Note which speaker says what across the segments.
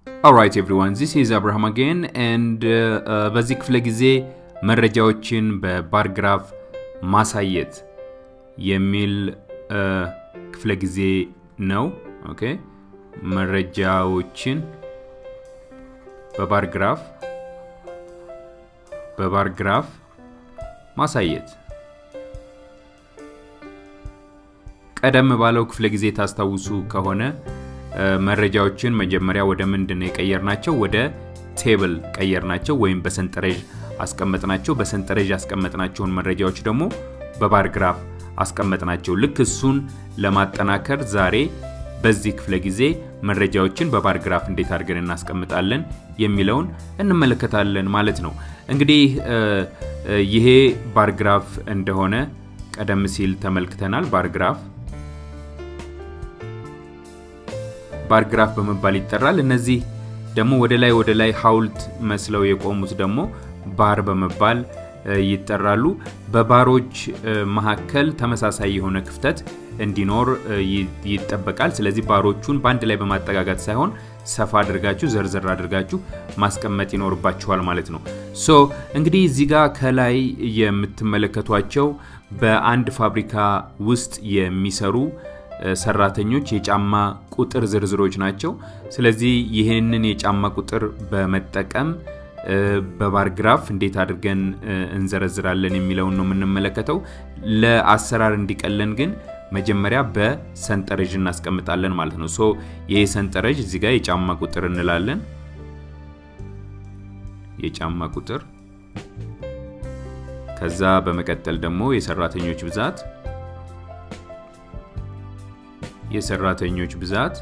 Speaker 1: Alright everyone, this is Abraham again and uh, uh, በዚህ ክፍለ ጊዜ መረጃዎችን በባርግራፍ ማሳየት የሚል uh, ክፍለ ጊዜ ነው። ኦኬ መረጃዎችን በባርግራፍ በባርግራፍ ማሳየት ቀደም ባለው ክፍለ ጊዜ ታስታውሱ ከሆነ መረጃዎችን መጀመሪያ ወደ ምንድን ነው የቀየርናቸው? ወደ ቴብል ቀየርናቸው ወይም በሰንጠረዥ አስቀመጥናቸው። በሰንጠረዥ ያስቀመጥናቸውን መረጃዎች ደግሞ በባርግራፍ አስቀመጥናቸው። ልክ እሱን ለማጠናከር ዛሬ በዚህ ክፍለ ጊዜ መረጃዎችን በባርግራፍ እንዴት አድርገን እናስቀምጣለን የሚለውን እንመለከታለን ማለት ነው። እንግዲህ ይሄ ባርግራፍ እንደሆነ ቀደም ሲል ተመልክተናል። ባርግራፍ ባርግራፍ በመባል ይጠራል። እነዚህ ደግሞ ወደ ላይ ወደ ላይ ሐውልት መስለው የቆሙት ደግሞ ባር በመባል ይጠራሉ። በባሮች መካከል ተመሳሳይ የሆነ ክፍተት እንዲኖር ይጠበቃል። ስለዚህ ባሮቹን በአንድ ላይ በማጠጋጋት ሳይሆን ሰፋ አድርጋችሁ ዘርዘር አድርጋችሁ ማስቀመጥ ይኖርባችኋል ማለት ነው። ሶ እንግዲህ እዚህ ጋር ከላይ የምትመለከቷቸው በአንድ ፋብሪካ ውስጥ የሚሰሩ ሰራተኞች የጫማ ቁጥር ዝርዝሮች ናቸው። ስለዚህ ይህንን የጫማ ቁጥር በመጠቀም በባርግራፍ እንዴት አድርገን እንዘረዝራለን የሚለውን ነው የምንመለከተው። ለአሰራር እንዲቀለን ግን መጀመሪያ በሰንጠረዥ እናስቀምጣለን ማለት ነው። ሶ ይህ ሰንጠረዥ እዚህ ጋር የጫማ ቁጥር እንላለን። የጫማ ቁጥር ከዛ በመቀጠል ደግሞ የሰራተኞች ብዛት የሰራተኞች ብዛት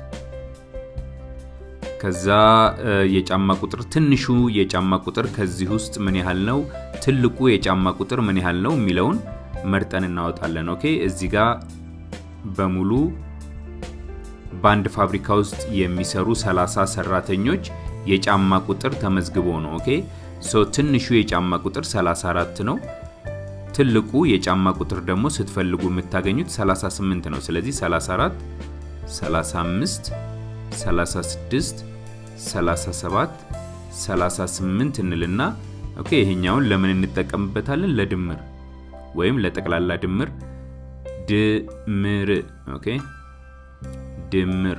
Speaker 1: ከዛ የጫማ ቁጥር ትንሹ የጫማ ቁጥር ከዚህ ውስጥ ምን ያህል ነው፣ ትልቁ የጫማ ቁጥር ምን ያህል ነው የሚለውን መርጠን እናወጣለን። ኦኬ እዚህ ጋር በሙሉ በአንድ ፋብሪካ ውስጥ የሚሰሩ 30 ሰራተኞች የጫማ ቁጥር ተመዝግቦ ነው። ኦኬ ሶ ትንሹ የጫማ ቁጥር 34 ነው። ትልቁ የጫማ ቁጥር ደግሞ ስትፈልጉ የምታገኙት 38 ነው። ስለዚህ 34፣ 35፣ 36፣ 37፣ 38 እንልና ኦኬ ይሄኛውን ለምን እንጠቀምበታለን? ለድምር ወይም ለጠቅላላ ድምር ድምር ኦኬ ድምር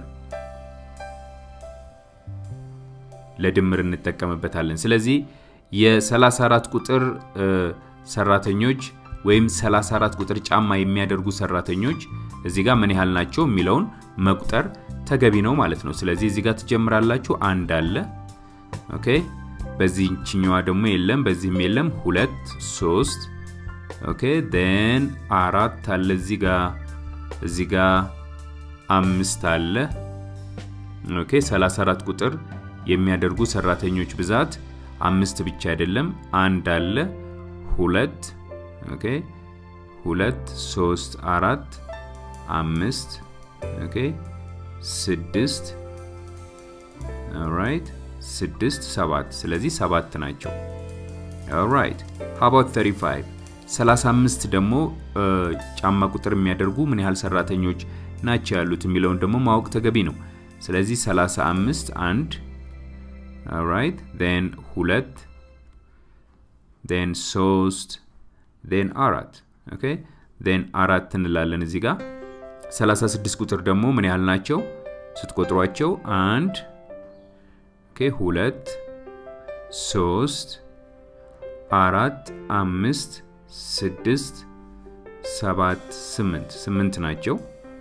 Speaker 1: ለድምር እንጠቀምበታለን። ስለዚህ የ34 ቁጥር ሰራተኞች ወይም 34 ቁጥር ጫማ የሚያደርጉ ሰራተኞች እዚህ ጋር ምን ያህል ናቸው የሚለውን መቁጠር ተገቢ ነው ማለት ነው። ስለዚህ እዚህ ጋር ትጀምራላችሁ። አንድ አለ። ኦኬ በዚህኛዋ ደግሞ የለም፣ በዚህም የለም። ሁለት፣ ሶስት ኦኬ ን አራት አለ እዚህ ጋር እዚህ ጋር አምስት አለ። ኦኬ 34 ቁጥር የሚያደርጉ ሰራተኞች ብዛት አምስት ብቻ አይደለም፣ አንድ አለ ሁለት ኦኬ ሁለት ሶስት አራት አምስት ኦኬ ስድስት ኦራይት ስድስት ሰባት ስለዚህ ሰባት ናቸው። ኦራይት ሀባት 35 35 ደግሞ ጫማ ቁጥር የሚያደርጉ ምን ያህል ሰራተኞች ናቸው ያሉት የሚለውን ደግሞ ማወቅ ተገቢ ነው። ስለዚህ 35 አንድ ኦራይት ን ሁለት ን ሶስት ን አራት ኦኬ ን አራት እንላለን እዚህ ጋር 36 ቁጥር ደግሞ ምን ያህል ናቸው ስትቆጥሯቸው አንድ ኦኬ ሁለት ሶስት አራት አምስት ስድስት ሰባት ስምንት ስምንት ናቸው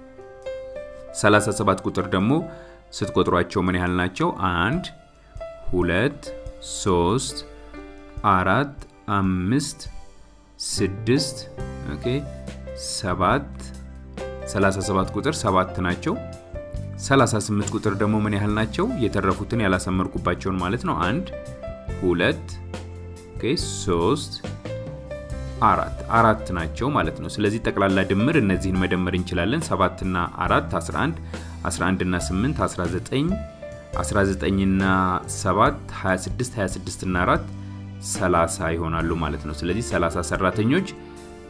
Speaker 1: 37 ቁጥር ደግሞ ስትቆጥሯቸው ምን ያህል ናቸው አንድ ሁለት ሶስት አራት አምስት ስድስት ኦኬ ሰባት 37 ቁጥር ሰባት ናቸው። 38 ቁጥር ደግሞ ምን ያህል ናቸው? የተረፉትን ያላሰመርኩባቸውን ማለት ነው። አንድ ሁለት ኦኬ ሶስት አራት አራት ናቸው ማለት ነው። ስለዚህ ጠቅላላ ድምር እነዚህን መደመር እንችላለን። 7 እና 4 11 11 እና 8 19 19 እና 7 26 26 እና 4 30 ይሆናሉ ማለት ነው። ስለዚህ 30 ሰራተኞች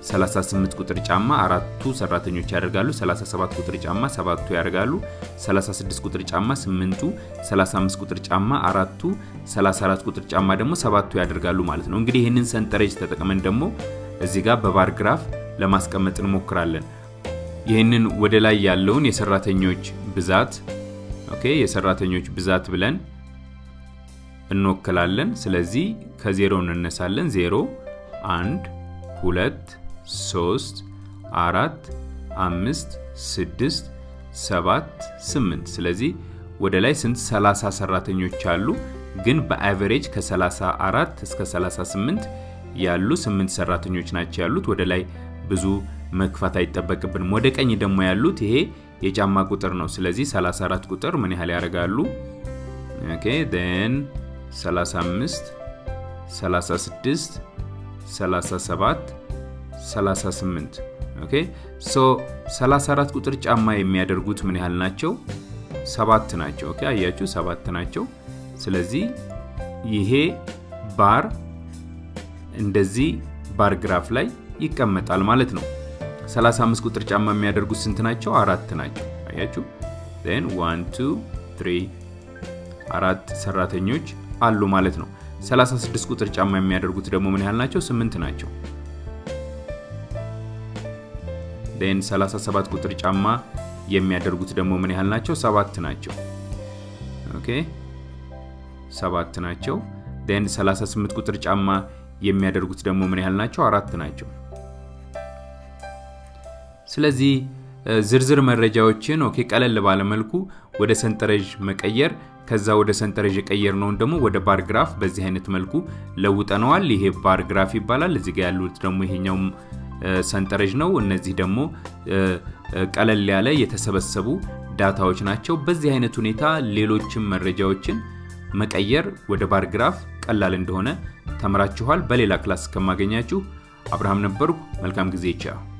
Speaker 1: 38 ቁጥር ጫማ አራቱ ሰራተኞች ያደርጋሉ። 37 ቁጥር ጫማ ሰባቱ ያደርጋሉ። 36 ቁጥር ጫማ ስምንቱ፣ 35 ቁጥር ጫማ አራቱ፣ 34 ቁጥር ጫማ ደግሞ ሰባቱ ያደርጋሉ ማለት ነው። እንግዲህ ይህንን ሰንጠረዥ ተጠቅመን ደግሞ እዚህ ጋር በባር ግራፍ ለማስቀመጥ እንሞክራለን። ይህንን ወደ ላይ ያለውን የሰራተኞች ብዛት ኦኬ፣ የሰራተኞች ብዛት ብለን እንወክላለን። ስለዚህ ከዜሮ እንነሳለን። ዜሮ፣ አንድ፣ ሁለት፣ ሶስት፣ አራት፣ አምስት፣ ስድስት፣ ሰባት፣ ስምንት። ስለዚህ ወደ ላይ ስንት 30 ሰራተኞች አሉ። ግን በአቨሬጅ ከ34 እስከ 38 ያሉ 8 ሰራተኞች ናቸው ያሉት። ወደ ላይ ብዙ መግፋት አይጠበቅብንም። ወደ ቀኝ ደግሞ ያሉት ይሄ የጫማ ቁጥር ነው። ስለዚህ 34 ቁጥር ምን ያህል ያደርጋሉ? ኦኬ ን 35 36 37 38 ኦኬ ሶ 34 ቁጥር ጫማ የሚያደርጉት ምን ያህል ናቸው? ሰባት ናቸው። ኦኬ አያችሁ፣ ሰባት ናቸው። ስለዚህ ይሄ ባር እንደዚህ ባር ግራፍ ላይ ይቀመጣል ማለት ነው። 35 ቁጥር ጫማ የሚያደርጉት ስንት ናቸው? አራት ናቸው። አያችሁ ን 1 2 3 አራት ሰራተኞች አሉ ማለት ነው። 36 ቁጥር ጫማ የሚያደርጉት ደግሞ ምን ያህል ናቸው? ስምንት ናቸው። ን 37 ቁጥር ጫማ የሚያደርጉት ደግሞ ምን ያህል ናቸው? ሰባት ናቸው። ኦኬ ሰባት ናቸው። ን 38 ቁጥር ጫማ የሚያደርጉት ደግሞ ምን ያህል ናቸው? አራት ናቸው። ስለዚህ ዝርዝር መረጃዎችን ኦኬ ቀለል ባለመልኩ ወደ ሰንጠረዥ መቀየር ከዛ ወደ ሰንጠረዥ የቀየርነውን ደግሞ ወደ ባር ግራፍ በዚህ አይነት መልኩ ለውጠነዋል። ይሄ ባር ግራፍ ይባላል። እዚህ ጋር ያሉት ደግሞ ይሄኛውም ሰንጠረዥ ነው። እነዚህ ደግሞ ቀለል ያለ የተሰበሰቡ ዳታዎች ናቸው። በዚህ አይነት ሁኔታ ሌሎችም መረጃዎችን መቀየር ወደ ባር ግራፍ ቀላል እንደሆነ ተምራችኋል። በሌላ ክላስ እስከማገኛችሁ አብርሃም ነበርኩ። መልካም ጊዜ። ቻው